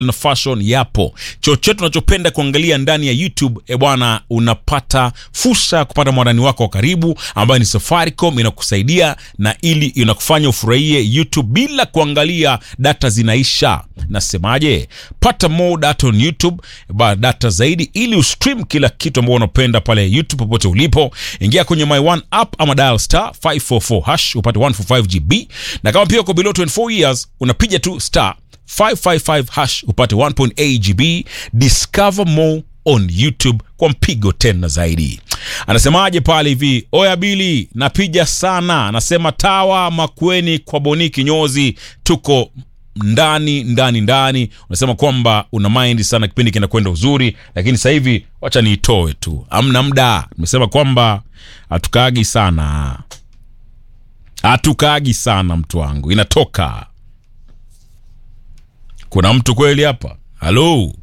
na fashion yapo. Chochote unachopenda kuangalia ndani ya YouTube e bwana, unapata fursa ya kupata mwadani wako wa karibu ambayo ni Safaricom, inakusaidia na ili inakufanya ufurahie YouTube bila kuangalia data zinaisha. Nasemaje? Pata more data on YouTube, ba data zaidi ili ustream kila kitu ambao unapenda pale YouTube popote ulipo. Ingia kwenye My One app ama dial star 544 hash upate 145 GB, na kama pia uko below 24 years unapiga tu star 555 hash upate 1.8 GB. Discover more on YouTube kwa mpigo tena zaidi. Anasemaje pale hivi? Oya Bili, napiga sana. Anasema tawa Makweni kwa Boni kinyozi, tuko ndani ndani ndani. Unasema kwamba una mind sana, kipindi kinakwenda uzuri, lakini sasa hivi wacha niitoe tu, amna muda. Nimesema kwamba hatukagi sana, hatukagi sana, mtu wangu, inatoka kuna mtu kweli hapa? Halo,